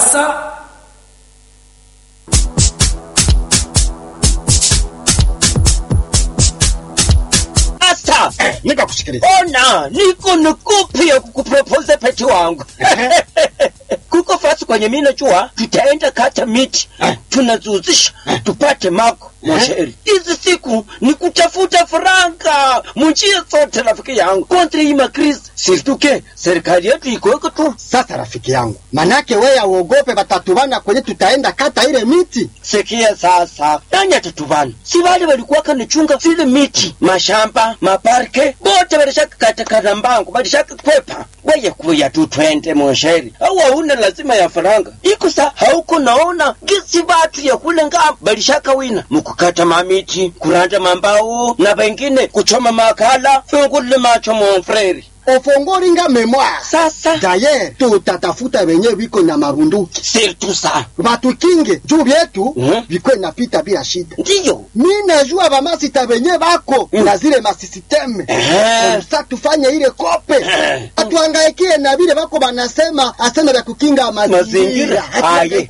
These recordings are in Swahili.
Sasa Sasa nikakusikiliza. ona, niko nukupi ya kukupropose peti wangu kuko fasi kwenye mina jua, tutaenda kata miti tunazuzisha tupate mako mosheri. Hizi siku ni kutafuta faranga munjia zote, rafiki yangu, kontra hii makrisi situke serikali yetu ikoeko tu. Sasa rafiki yangu, manake wewe auogope batatubana kwenye tutaenda kata ile miti. Sikia sasa, nani atatubana? Si wale walikuwa kanichunga zile miti, mashamba, maparke, bote walishaka katakata mbangu, walishaka kwepa. Weye kuya tu twende monsheri, au hauna lazima ya faranga iko sa hauko naona gisi batu ya kule ngamba balishaka wina mukukata mamiti, kuranja mambao na wengine kuchoma makala, fungule macho monfreri. Ofongoringa memoire. Sasa Daye tutatafuta wenye biko na mabunduki sirtu sa batukinge juu vyetu Mhm. vikwe napita bila shida. ndiyo Mi najua bamasita benye bako Mm. na zile masisiteme Eh. sa tufanye ile kope Eh. atuangaikie na vile bako banasema asema vya kukinga mazingira mazingira aye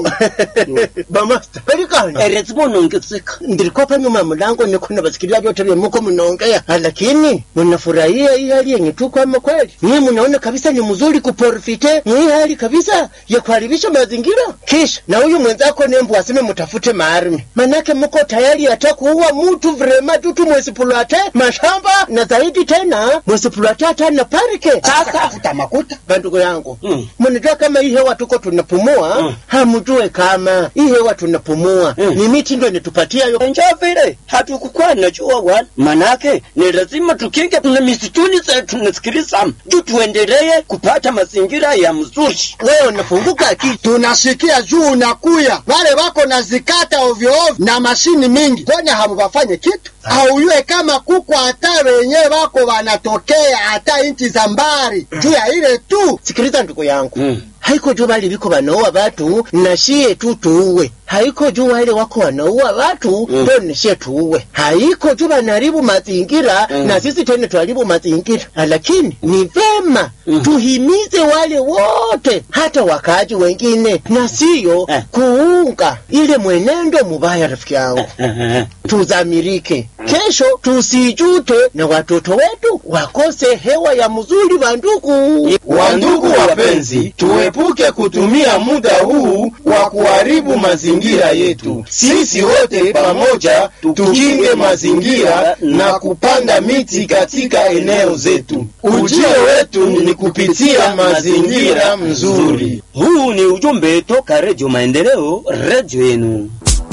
Bamasta, pelikani. erezimo nongezeka Ndilikuwa pa nyuma ya mlango niko nabasikilia vyote vya muko mnaongea, lakini mnafurahia hii hali yenye tuko ama kweli? Nyinyi mnaona kabisa ni mzuri kuprofite hii hali kabisa ya kuharibisha mazingira, kisha na huyu mwenzako nembu aseme mtafute maarmi, manake mko tayari hata kuua mtu vrema tutu mwesipulate mashamba na zaidi tena mwesipulate hata na parike. sasa tafuta makuta Bandugu yangu Mm. mnajua kama hii hewa tuko tunapumua Mm. hamjue kama hii hewa tunapumua Mm. ni miti ndio inatupatia hiyo njo vile hatukukuwa najua wana manake ni lazima tukinge na misituni zetu nasikiliza juu tuendelee kupata mazingira ya mzuri wewe unafunguka akili tunasikia juu unakuya wale wako na zikata ovyo ovyo na mashini mingi, kwani hamubafanye kitu? Auyue kama kuko hata wenye wako wanatokea hata inchi za mbari juu ya ile tu sikiliza ndugu yangu Mm. haiko juu bali biko wanaua watu na shie tu tuue haiko juu wale wako wanaua watu Mm. ndio mm. shie tuue haiko juu wanaharibu mazingira Mm. na sisi tena tuharibu mazingira lakini ni vema Mm. tuhimize wale wote hata wakaaji wengine na siyo Eh. kuunga ile mwenendo mubaya rafiki yangu tuzamirike kesho tusijute na watoto wetu wakose hewa ya mzuri bandugu Wandugu wapenzi, tuepuke kutumia muda huu wa kuharibu mazingira yetu. Sisi wote pamoja tukinge mazingira na kupanda miti katika eneo zetu. Ujio wetu ni kupitia mazingira mzuri. huu ni ujumbe toka redio maendeleo redio yenu